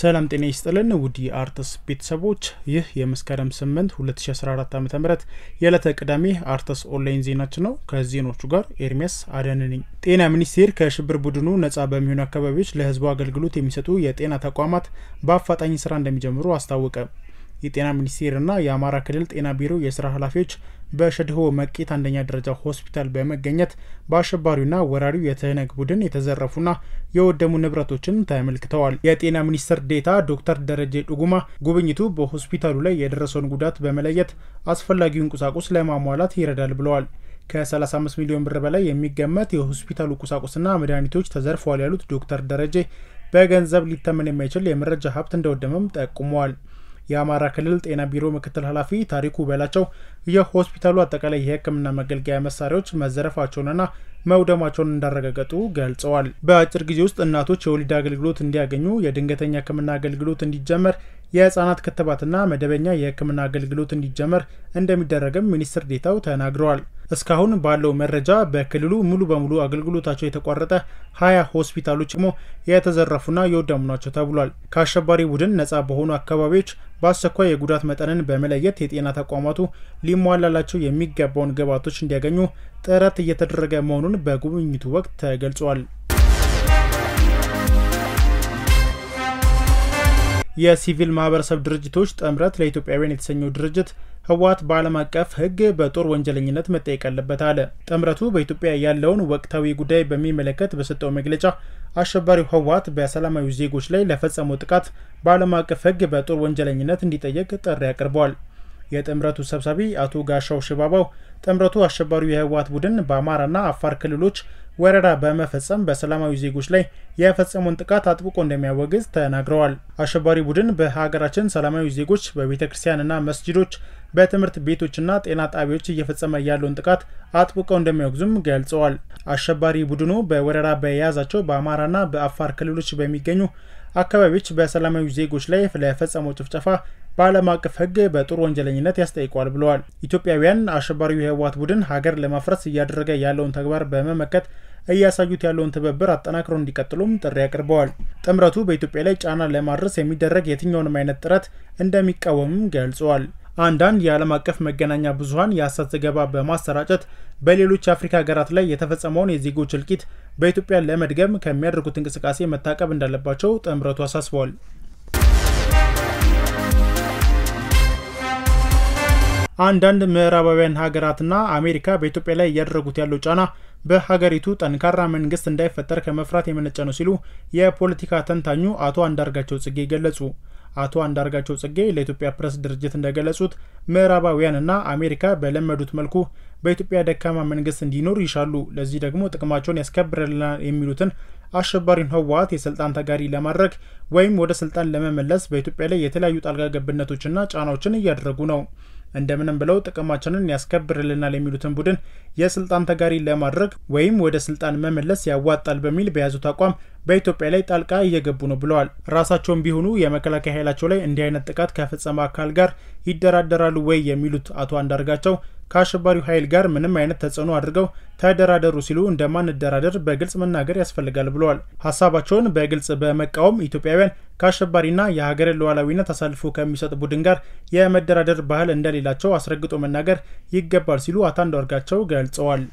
ሰላም ጤና ይስጥልን ውድ አርትስ ቤተሰቦች ይህ የመስከረም 8 2014 ዓ ም የዕለተ ቅዳሜ አርትስ ኦንላይን ዜናችን ነው። ከዜኖቹ ጋር ኤርሚያስ አደን ነኝ። ጤና ሚኒስቴር ከሽብር ቡድኑ ነጻ በሚሆኑ አካባቢዎች ለሕዝቡ አገልግሎት የሚሰጡ የጤና ተቋማት በአፋጣኝ ስራ እንደሚጀምሩ አስታወቀ። የጤና ሚኒስቴርና የአማራ ክልል ጤና ቢሮ የስራ ኃላፊዎች በሸድሆ መቄት አንደኛ ደረጃ ሆስፒታል በመገኘት በአሸባሪውና ወራሪው የትህነግ ቡድን የተዘረፉና የወደሙ ንብረቶችን ተመልክተዋል። የጤና ሚኒስትር ዴታ ዶክተር ደረጀ ዱጉማ ጉብኝቱ በሆስፒታሉ ላይ የደረሰውን ጉዳት በመለየት አስፈላጊውን ቁሳቁስ ለማሟላት ይረዳል ብለዋል። ከ35 ሚሊዮን ብር በላይ የሚገመት የሆስፒታሉ ቁሳቁስና መድኃኒቶች ተዘርፈዋል ያሉት ዶክተር ደረጀ በገንዘብ ሊተመን የማይችል የመረጃ ሀብት እንደወደመም ጠቁመዋል። የአማራ ክልል ጤና ቢሮ ምክትል ኃላፊ ታሪኩ በላቸው የሆስፒታሉ አጠቃላይ የሕክምና መገልገያ መሳሪያዎች መዘረፋቸውንና መውደማቸውን እንዳረጋገጡ ገልጸዋል። በአጭር ጊዜ ውስጥ እናቶች የወሊድ አገልግሎት እንዲያገኙ፣ የድንገተኛ ሕክምና አገልግሎት እንዲጀመር፣ የህጻናት ክትባትና መደበኛ የሕክምና አገልግሎት እንዲጀመር እንደሚደረግም ሚኒስትር ዴታው ተናግረዋል። እስካሁን ባለው መረጃ በክልሉ ሙሉ በሙሉ አገልግሎታቸው የተቋረጠ ሀያ ሆስፒታሎች ደግሞ የተዘረፉና የወደሙ ናቸው ተብሏል። ከአሸባሪ ቡድን ነጻ በሆኑ አካባቢዎች በአስቸኳይ የጉዳት መጠንን በመለየት የጤና ተቋማቱ ሊሟላላቸው የሚገባውን ግብዓቶች እንዲያገኙ ጥረት እየተደረገ መሆኑን በጉብኝቱ ወቅት ተገልጿል። የሲቪል ማህበረሰብ ድርጅቶች ጥምረት ለኢትዮጵያውያን የተሰኘው ድርጅት ህወሓት በዓለም አቀፍ ሕግ በጦር ወንጀለኝነት መጠየቅ አለበት አለ። ጥምረቱ በኢትዮጵያ ያለውን ወቅታዊ ጉዳይ በሚመለከት በሰጠው መግለጫ አሸባሪው ህወሓት በሰላማዊ ዜጎች ላይ ለፈጸመው ጥቃት በዓለም አቀፍ ሕግ በጦር ወንጀለኝነት እንዲጠየቅ ጥሪ አቅርበዋል። የጥምረቱ ሰብሳቢ አቶ ጋሻው ሽባባው ጥምረቱ አሸባሪው የህወሓት ቡድን በአማራና አፋር ክልሎች ወረራ በመፈጸም በሰላማዊ ዜጎች ላይ የፈጸመውን ጥቃት አጥብቆ እንደሚያወግዝ ተናግረዋል። አሸባሪ ቡድን በሀገራችን ሰላማዊ ዜጎች በቤተ ክርስቲያንና መስጂዶች፣ በትምህርት ቤቶችና ጤና ጣቢያዎች እየፈጸመ ያለውን ጥቃት አጥብቀው እንደሚያወግዙም ገልጸዋል። አሸባሪ ቡድኑ በወረራ በየያዛቸው በአማራና በአፋር ክልሎች በሚገኙ አካባቢዎች በሰላማዊ ዜጎች ላይ ለፈጸመው ጭፍጨፋ በዓለም አቀፍ ሕግ በጦር ወንጀለኝነት ያስጠይቋል ብለዋል። ኢትዮጵያውያን አሸባሪው የህወሓት ቡድን ሀገር ለማፍረስ እያደረገ ያለውን ተግባር በመመከት እያሳዩት ያለውን ትብብር አጠናክረው እንዲቀጥሉም ጥሪ አቅርበዋል። ጥምረቱ በኢትዮጵያ ላይ ጫና ለማድረስ የሚደረግ የትኛውንም አይነት ጥረት እንደሚቃወምም ገልጸዋል። አንዳንድ የዓለም አቀፍ መገናኛ ብዙኃን የሐሰት ዘገባ በማሰራጨት በሌሎች የአፍሪካ ሀገራት ላይ የተፈጸመውን የዜጎች እልቂት በኢትዮጵያ ለመድገም ከሚያደርጉት እንቅስቃሴ መታቀብ እንዳለባቸው ጥምረቱ አሳስበዋል። አንዳንድ ምዕራባውያን ሀገራትና አሜሪካ በኢትዮጵያ ላይ እያደረጉት ያለው ጫና በሀገሪቱ ጠንካራ መንግስት እንዳይፈጠር ከመፍራት የመነጨ ነው ሲሉ የፖለቲካ ተንታኙ አቶ አንዳርጋቸው ጽጌ ገለጹ። አቶ አንዳርጋቸው ጽጌ ለኢትዮጵያ ፕሬስ ድርጅት እንደገለጹት ምዕራባውያንና አሜሪካ በለመዱት መልኩ በኢትዮጵያ ደካማ መንግስት እንዲኖር ይሻሉ። ለዚህ ደግሞ ጥቅማቸውን ያስከብርልናል የሚሉትን አሸባሪን ህወሓት የስልጣን ተጋሪ ለማድረግ ወይም ወደ ስልጣን ለመመለስ በኢትዮጵያ ላይ የተለያዩ ጣልቃ ገብነቶችና ጫናዎችን እያደረጉ ነው። እንደምንም ብለው ጥቅማችንን ያስከብርልናል የሚሉትን ቡድን የስልጣን ተጋሪ ለማድረግ ወይም ወደ ስልጣን መመለስ ያዋጣል በሚል በያዙት አቋም በኢትዮጵያ ላይ ጣልቃ እየገቡ ነው ብለዋል። ራሳቸውም ቢሆኑ የመከላከያ ኃይላቸው ላይ እንዲህ አይነት ጥቃት ከፈጸመ አካል ጋር ይደራደራሉ ወይ የሚሉት አቶ አንዳርጋቸው ከአሸባሪው ኃይል ጋር ምንም አይነት ተጽዕኖ አድርገው ተደራደሩ ሲሉ እንደማንደራደር በግልጽ መናገር ያስፈልጋል ብለዋል። ሀሳባቸውን በግልጽ በመቃወም ኢትዮጵያውያን ከአሸባሪና የሀገርን ሉዓላዊነት አሳልፎ ከሚሰጥ ቡድን ጋር የመደራደር ባህል እንደሌላቸው አስረግጦ መናገር ይገባል ሲሉ አቶ አንዳርጋቸው ገልጸዋል።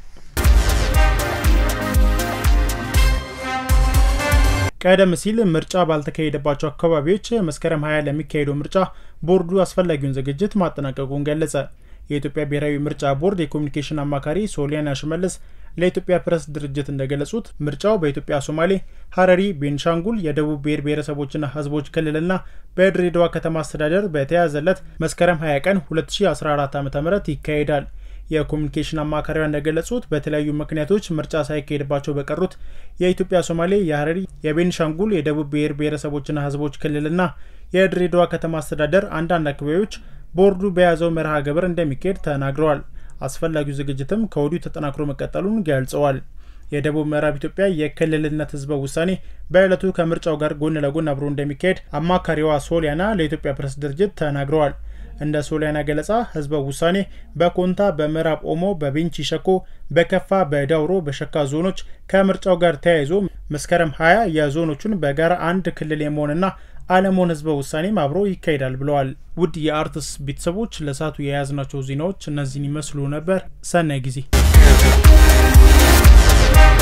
ቀደም ሲል ምርጫ ባልተካሄደባቸው አካባቢዎች መስከረም 20 ለሚካሄደው ምርጫ ቦርዱ አስፈላጊውን ዝግጅት ማጠናቀቁን ገለጸ። የኢትዮጵያ ብሔራዊ ምርጫ ቦርድ የኮሚኒኬሽን አማካሪ ሶሊያና ሽመልስ ለኢትዮጵያ ፕሬስ ድርጅት እንደገለጹት ምርጫው በኢትዮጵያ ሶማሌ፣ ሀረሪ፣ ቤንሻንጉል፣ የደቡብ ብሔር ብሔረሰቦችና ሕዝቦች ክልልና በድሬዳዋ ከተማ አስተዳደር በተያዘለት መስከረም 20 ቀን 2014 ዓ ም ይካሄዳል። የኮሚኒኬሽን አማካሪዋ እንደገለጹት በተለያዩ ምክንያቶች ምርጫ ሳይካሄድባቸው በቀሩት የኢትዮጵያ ሶማሌ፣ የሀረሪ፣ የቤንሻንጉል፣ የደቡብ ብሔር ብሔረሰቦችና ሕዝቦች ክልልና የድሬዳዋ ከተማ አስተዳደር አንዳንድ አካባቢዎች ቦርዱ በያዘው መርሃ ግብር እንደሚካሄድ ተናግረዋል። አስፈላጊው ዝግጅትም ከወዲሁ ተጠናክሮ መቀጠሉን ገልጸዋል። የደቡብ ምዕራብ ኢትዮጵያ የክልልነት ህዝበ ውሳኔ በዕለቱ ከምርጫው ጋር ጎን ለጎን አብሮ እንደሚካሄድ አማካሪዋ ሶሊያና ለኢትዮጵያ ፕሬስ ድርጅት ተናግረዋል። እንደ ሶሊያና ገለጻ ህዝበ ውሳኔ በኮንታ፣ በምዕራብ ኦሞ፣ በቤንች ሸኮ፣ በከፋ፣ በዳውሮ፣ በሸካ ዞኖች ከምርጫው ጋር ተያይዞ መስከረም 20 የዞኖቹን በጋራ አንድ ክልል የመሆንና አለመሆን ህዝበ ውሳኔም አብሮ ይካሄዳል ብለዋል። ውድ የአርትስ ቤተሰቦች ለሰዓቱ የያዝናቸው ዜናዎች እነዚህን ይመስሉ ነበር። ሰናይ ጊዜ